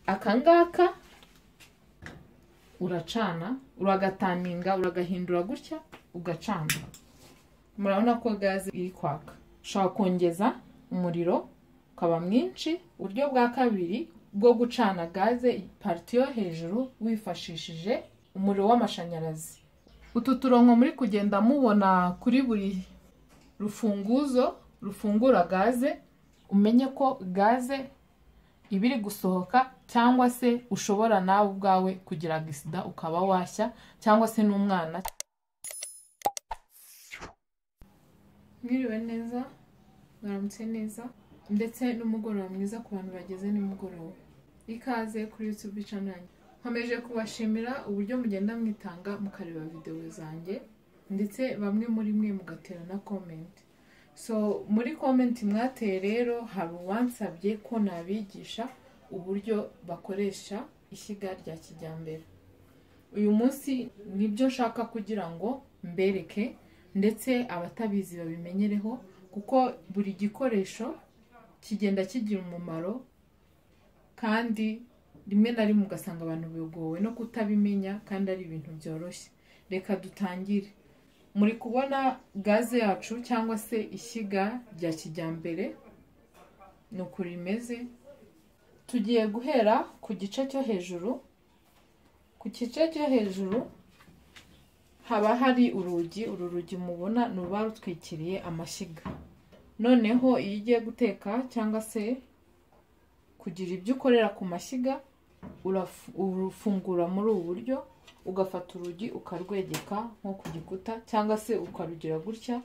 aka ngaka uracana uragataminga uragahindura gutya ugacana murabona ko gaze iri kwaka ushobora kongeza umuriro ukaba mwinshi uburyo bwa kabiri bwo gucana gaze pariti yo hejuru wifashishije umuriro w'amashanyarazi utu turongo muri kugenda mubona kuri buri rufunguzo rufungura gaze umenye ko gaze iba iri gusohoka cyangwa se ushobora nawe ubwawe kugira agisida ukaba washya cyangwa se n'umwana mwiriwe neza mwaramutse neza ndetse n'umugoroba mwiza ku bantu bageze nimugoroba ikaze kuri yutube canali nkomeje kubashimira uburyo mugenda mwitanga mukareba videwo zanjye ndetse bamwe muri mwe mugatera na komenti so muri komenti mwateye rero hari uwansabye ko nabigisha uburyo bakoresha ishyiga rya kijyambere uyu munsi nibyo nshaka kugira ngo mbereke ndetse abatabizi babimenyereho kuko buri gikoresho kigenda kigira umumaro kandi rimwe na rimwe ugasanga abantu bigowe no kutabimenya kandi ari ibintu byoroshye reka dutangire muri kubona gaze yacu cyangwa se ishyiga rya kijyambere ni uku rimeze tugiye guhera ku gice cyo hejuru ku gice cyo hejuru haba hari urugi uru rugi mubona ni uruba rutwikiriye amashyiga noneho iyo ugiye guteka cyangwa se kugira ibyo ukorera ku mashyiga urufungura muri ubu buryo ugafata urugi ukarwegeka nko ku gikuta cyangwa se ukarugira gutya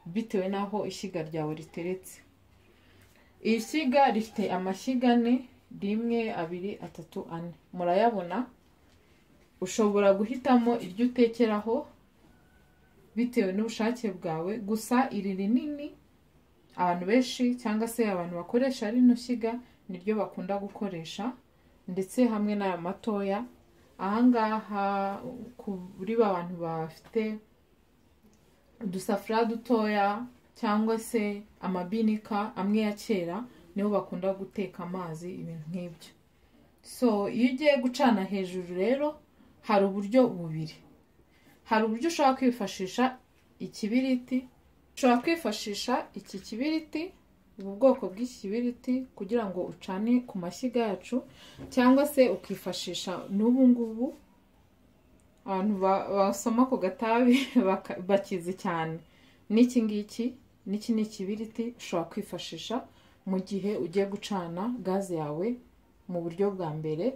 bitewe n'aho ishyiga ryawe riteretse iri shyiga rifite amashyiga ane rimwe abiri atatu ane murayabona ushobora guhitamo iryo utekeraho bitewe n'ubushake bwawe gusa iri rinini abantu benshi cyangwa se abantu bakoresha rino shyiga niryo bakunda gukoresha ndetse hamwe n'aya matoya ahangaha kuri ba bantu bafite udusafuriya dutoya cyangwa se amabinika amwe ya kera niho bakunda guteka amazi ibintu nk'ibyo so iyo ugiye gucana hejuru rero hari uburyo bubiri hari uburyo ushobora kwifashisha ikibiriti ushobora kwifashisha iki kibiriti ubu bwoko bw'ikibiriti kugira ngo ucane ku mashyiga yacu cyangwa se ukifashisha n'ubu ngubu abantu basoma ku gatabi bakizi cyane n'iki ngiki n'iki ni ikibiriti ushobora kwifashisha mu gihe ugiye gucana gaze yawe mu buryo bwa mbere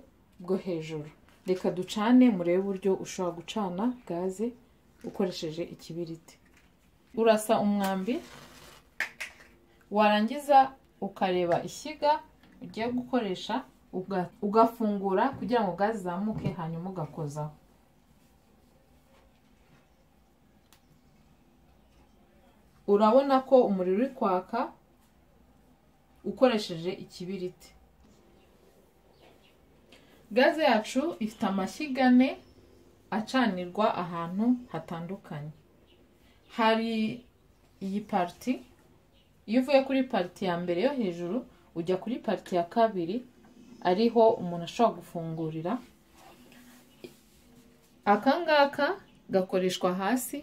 bwo hejuru reka ducane murebe uburyo ushobora gucana gaze ukoresheje ikibiriti urasa umwambi warangiza ukareba ishyiga ugiye gukoresha ugafungura kugira ngo gaze izamuke hanyuma ugakozaho urabona ko umuriro uri kwaka ukoresheje ikibiriti gaze yacu ifite amashyiga ane acanirwa ahantu hatandukanye hari iyi pariti iyo uvuye kuri pariti ya mbere yo hejuru ujya kuri pariti ya kabiri ariho umuntu ashobora gufungurira aka ngaka gakoreshwa hasi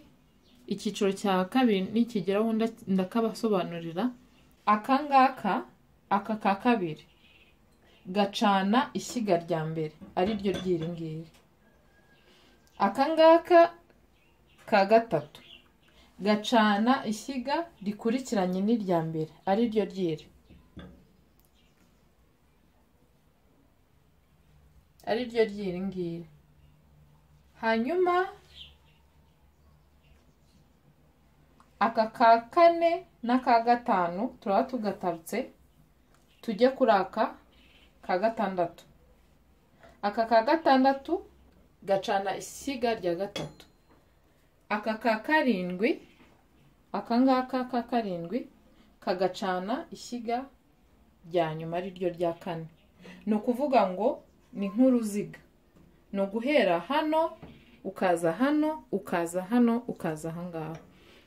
icyiciro cya kabiri nikigeraho ndakabasobanurira aka ngaka aka ka kabiri gacana ishyiga rya mbere ariryo ry'iri ngiri aka ngaka ka gatatu gacana ishyiga rikurikiranye n'irya mbere ari ryo ryiri ari ryo ryiri ngiri hanyuma aka ka kane n'aka gatanu turaba tugatarutse tujye kuri aka ka gatandatu aka ka gatandatu gacana ishyiga rya gatatu aka ka karindwi aka ngaka ka karindwi kagacana ishyiga rya nyuma ari ryo rya kane ni ukuvuga ngo ni nk'uruziga ni uguhera hano ukaza hano ukaza hano ukaza aha ngaha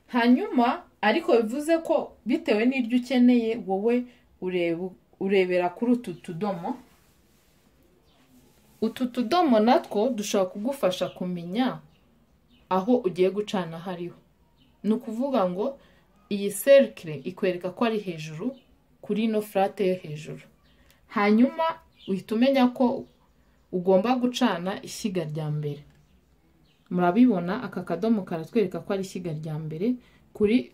hanyuma ariko bivuze ko bitewe n'iryo ukeneye wowe urebera kuri utu tudomo utu tudomo natwo dushobora kugufasha kumenya aho ugiye gucana aho ariho ni ukuvuga ngo iyi serikire ikwereka ko ari hejuru kuri ino furate yo hejuru hanyuma uhita umenya ko ugomba gucana ishyiga rya mbere murabibona aka kadomo karatwereka ko ari ishyiga rya mbere kuri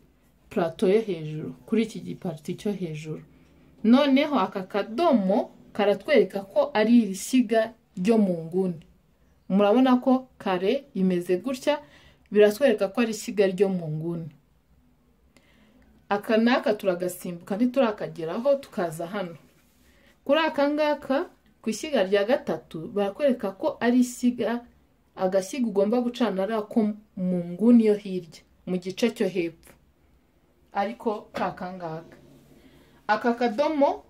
purato yo hejuru kuri iki gipariti cyo hejuru noneho aka kadomo karatwereka ko ari ishyiga ryo mu nguni murabona ko kare imeze gutya biratwereka ko ari ishyiga ryo mu nguni aka n'aka turagasimbuka ntiturakageraho tukaza hano kuri aka ngaka ku ishyiga rya gatatu barakwereka ko ari ishyiga agashyiga ugomba gucana ari ako mu nguni yo hirya mu gice cyo hepfo ariko kaka ngaka aka kadomo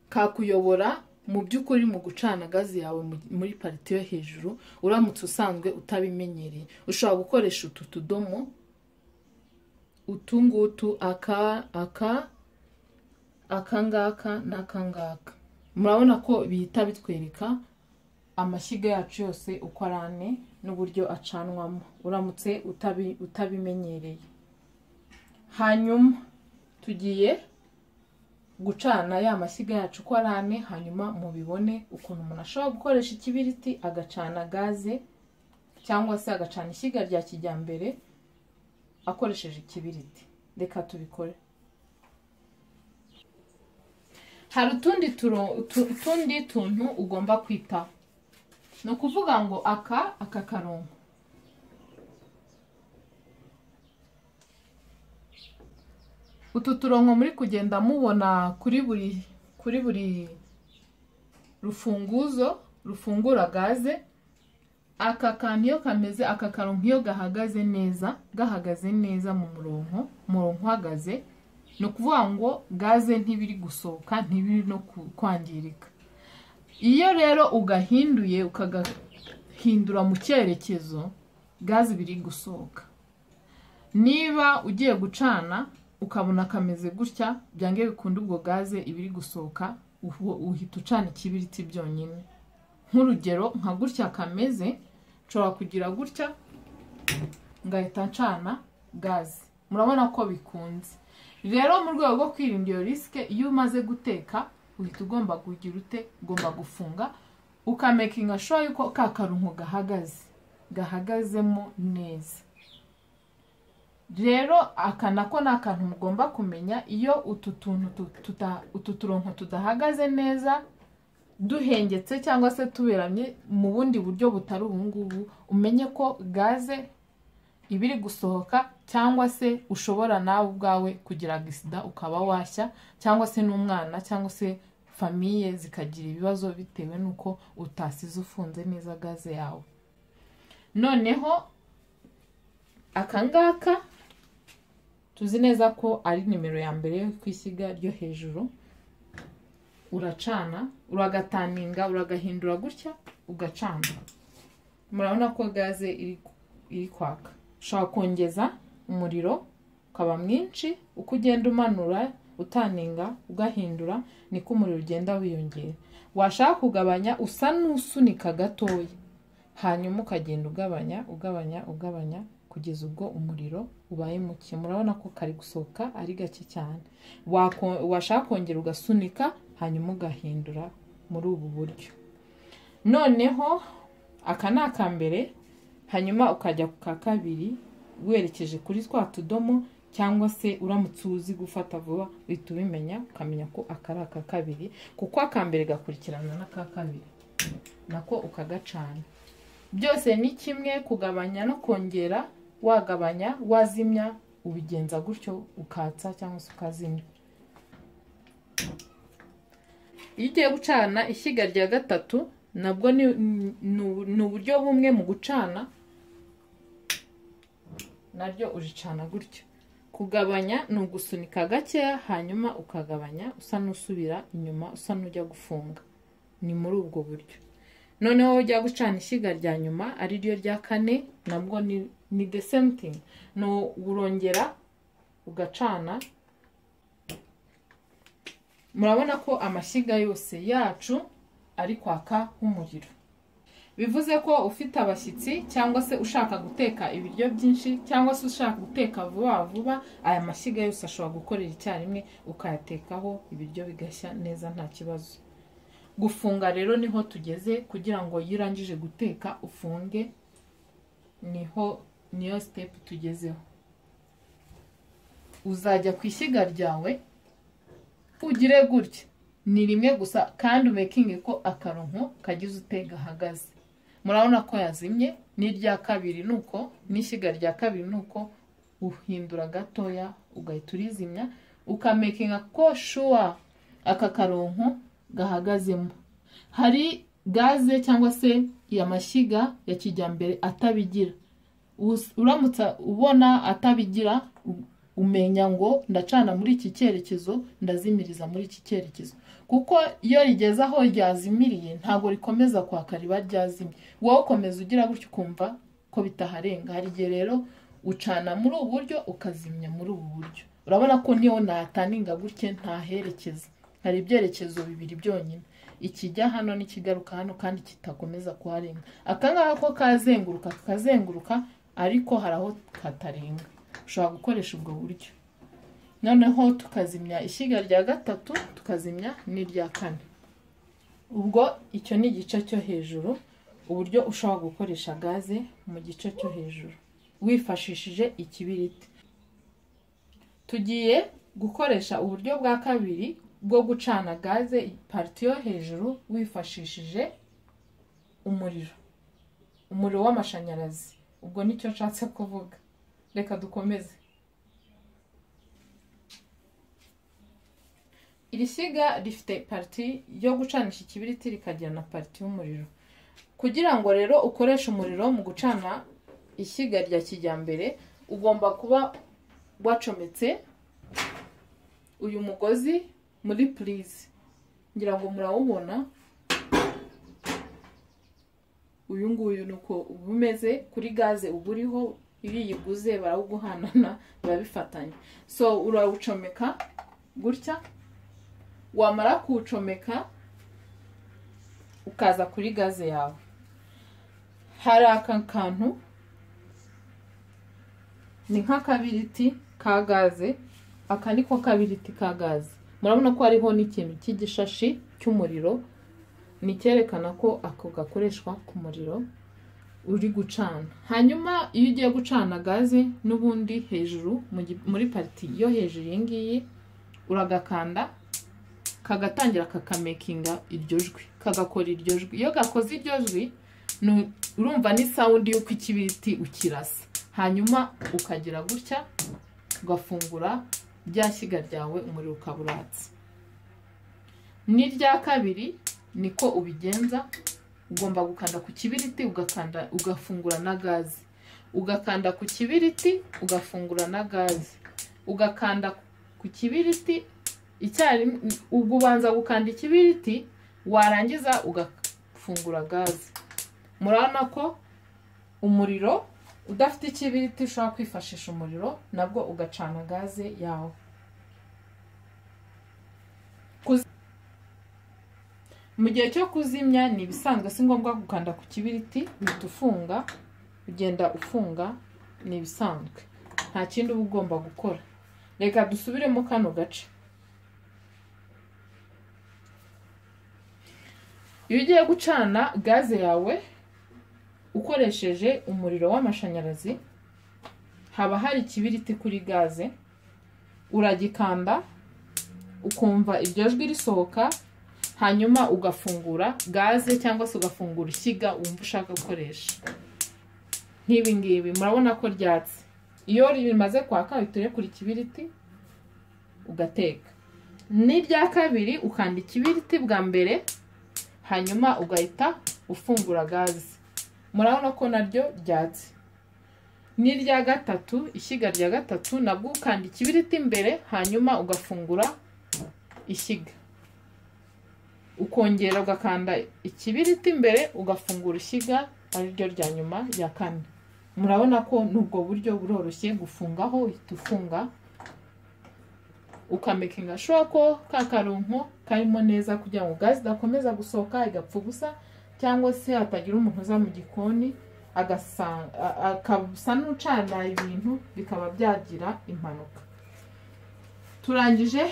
kakuyobora mu by'ukuri mu gucana gazi yawe mu- muri parite yo hejuru uramutse usanzwe utabimenyereye ushobora gukoresha utu tudomo utu ngutu aka aka akangaka n'akangaka murabona ko bihita bitwereka amashyiga yacu yose uko ari ane n'uburyo acanwamo uramutse utabi- utabimenyereye hanyuma tugiye gucana ya mashyiga yacu uko ari ane hanyuma mubibone ukuntu umuntu ashobora gukoresha ikibiriti agacana gaze cyangwa se agacana ishyiga rya kijyambere akoresheje ikibiriti reka tubikore hari utundi turo- utu- utundi tuntu ugomba kwitaho ni ukuvuga ngo aka aka karongo utu turongo muri kugenda mubona kuri buri kuri buri rufunguzo rufungura gaze aka kantu iyo kameze aka karongo iyo gahagaze neza gahagaze neza mu murongo umurongo uhagaze ni ukuvuga ngo gaze ntibiri gusohoka ntibiri no ku- kwangirika iyo rero ugahinduye ukagahindura mu cyerekezo gaze biri gusohoka niba ugiye gucana ukabona kameze gutya byange bikunda ubwo gaze ibiri gusohoka uhu- uhita ucana ikibiriti byonyine nk'urugero nka gutya kameze nshobora kugira gutya ngahita ncana gaze murabona ko bikunze rero mu rwego rwo kwirinda iyo risike iyo umaze guteka uhita ugomba kugira ute ugomba gufunga ukamakinga sure yuko ka karungo gahagaze gahagazemo neza rero aka nako ni akantu mugomba kumenya iyo utu tuntu tu- tuta- utu turonko tudahagaze neza duhengetse cyangwa se tuberamye mu bundi buryo butari ubungubu umenye ko gaze ibiri gusohoka cyangwa se ushobora nawe ubwawe kugira agisida ukaba washya cyangwa se n'umwana cyangwa se famiye zikagira ibibazo bitewe n'uko utasize ufunze neza gaze yawe noneho akangaka tuzi neza ko ari nimero ya mbere yo ku ishyiga ryo hejuru uracana uragataninga uragahindura gutya ugacana murabona ko gaze iri iri kwaka ushobora kongeza umuriro ukaba mwinshi uko ugenda umanura utaninga ugahindura niko umuriro ugenda wiyongera washaka kugabanya usa n'usunika gatoya hanyuma ukagenda ugabanya ugabanya ugabanya kugeza ubwo umuriro ubaye muke murabona ko kari gusohoka ari gake cyane Wako- washaka kongera ugasunika hanyuma ugahindura muri ubu buryo noneho aka ni aka mbere hanyuma ukajya ku ka kabiri werekeje kuri twa tudomo cyangwa se uramutse uzi gufata vuba uhita ubimenya ukamenya ko aka ari aka kabiri kuko aka mbere gakurikirana n'aka kabiri nako ukagacana byose ni kimwe kugabanya no kongera wagabanya wazimya ubigenza gutyo ukatsa cyangwa se ukazimya iyo ugiye gucana ishyiga rya gatatu nabwo ni ni- ni uburyo bumwe mu gucana naryo uricana gutyo kugabanya ni ugusunika gakeya hanyuma ukagabanya usa n'usubira inyuma usa n'ujya gufunga ni muri ubwo buryo noneho ujya gucana ishyiga rya nyuma ari ryo rya kane nabwo ni ni the same thing ni urongera ugacana murabona ko amashyiga yose yacu ari kwaka nk'umuriro bivuze ko ufite abashyitsi cyangwa se ushaka guteka ibiryo byinshi cyangwa se ushaka guteka vuba vuba aya mashyiga yose ashobora gukorera icyarimwe ukayatekaho ibiryo bigashya neza nta kibazo gufunga rero niho tugeze kugira ngo iyo urangije guteka ufunge niho niyo sitepu tugezeho uzajya ku ishyiga ryawe ugire gutya ni rimwe gusa kandi umekinge ko akaronko kagize utega ahagaze murabona ko yazimye n'irya kabiri ni uko n'ishyiga rya kabiri ni uko uhindura gatoya ugahita urizimya ukamekinga ko shuwa aka karonko gahagazemo hari gaze cyangwa se amashyiga ya kijyambere atabigira uramutse ubona atabigira umenya ngo ndacana muri iki cyerekezo ndazimiriza muri iki cyerekezo kuko iyo rigeze aho ryazimiriye ntabwo rikomeza kwaka riba ryazimye wowe ukomeza ugira gutya ukumva ko bitaharenga hari igihe rero ucana muri ubu buryo ukazimya muri ubu buryo urabona ko niyo nataninga gutya ntaherekeza hari ibyerekezo bibiri byonyine ikijya hano n'ikigaruka hano kandi kitakomeza kuharenga akangaka ko kazenguruka kazenguruka ariko hari aho katarenga ushobora gukoresha ubwo buryo noneho tukazimya ishyiga rya gatatu tukazimya n'irya kane ubwo icyo ni igice cyo hejuru uburyo ushobora gukoresha gaze mu gice cyo hejuru wifashishije ikibiriti tugiye gukoresha uburyo bwa kabiri bwo gucana gaze pariti yo hejuru wifashishije umuriro umuriro w'amashanyarazi ubwo nicyo nshatse kuvuga reka dukomeze iri shyiga rifite pariti yo gucanisha ikibiriti rikagira na pariti y'umuriro kugira ngo rero ukoreshe umuriro mu gucana ishyiga rya kijyambere ugomba kuba wacometse uyu mugozi muri purize ngira ngo murawubona uyu nguyu ni uko uba umeze kuri gaze uba uriho iyo uyiguze barawuguhanana biba bifatanye so urawucomeka gutya wamara kuwucomeka ukaza kuri gaze yawe hari aka kantu ni nk'akabiriti ka gaze aka ni ko kabiriti ka gaze murabona ko hariho n'ikintu cy'igishashi cy'umuriro ni icyerekana ko ako gakoreshwa ku muriro uri gucana hanyuma iyo ugiye gucana gaze n'ubundi hejuru muri pariti yo hejuru iyi ngiyi uragakanda kagatangira kakamekinga iryo jwi kagakora iryo jwi iyo gakoze iryo jwi urumva ni sawundi y'uko ikibiriti ukirasa hanyuma ukagira gutya ugafungura rya shyiga ryawe umuriro ukaba uratse n'irya kabiri niko ubigenza ugomba gukanda ku kibiriti ugakanda ugafungura na gaze ugakanda ku kibiriti ugafungura na gaze ugakanda ku kibiriti icyarimwe ubanza gukanda ikibiriti warangiza ugafungura gaze murabona ko umuriro udafite ikibiriti ushobora kwifashisha umuriro nabwo ugacana gaze yawe mu gihe cyo kuzimya ni ibisanzwe si ngombwa gukanda ku kibiriti uhita ufunga ugenda ufunga ni ibisanzwe nta kindi uba ugomba gukora reka dusubiremo kano gace iyo ugiye gucana gaze yawe ukoresheje umuriro w'amashanyarazi haba hari ikibiriti kuri gaze uragikanda ukumva iryo jwi risohoka hanyuma ugafungura gaze cyangwa se ugafungura ishyiga wumva ushaka gukoresha nk'ibingibi murabona ko ryatse iyo rimaze kwaka uhita kuri ikibiriti ugateka n'irya kabiri ukanda ikibiriti bwa mbere hanyuma ugahita ufungura gaze murabona ko naryo ryatse n'irya gatatu ishyiga rya gatatu nabwo ukanda ikibiriti imbere hanyuma ugafungura ishyiga ukongera ugakanda ikibiriti imbere ugafungura ishyiga ariryo rya nyuma ya kane murabona ko n'ubwo buryo buroroshye gufungaho uhita ufunga ukamekinga shuwa ko ka karonko karimo neza kugira ngo gaze idakomeza gusohoka igapfa ubusa cyangwa se hatagira umuntu uza mu gikoni agasa- a- akasa n'ucana ibintu bikaba byagira impanuka turangije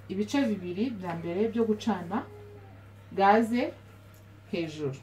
ibice bibiri bya mbere byo gucana gaze hejuru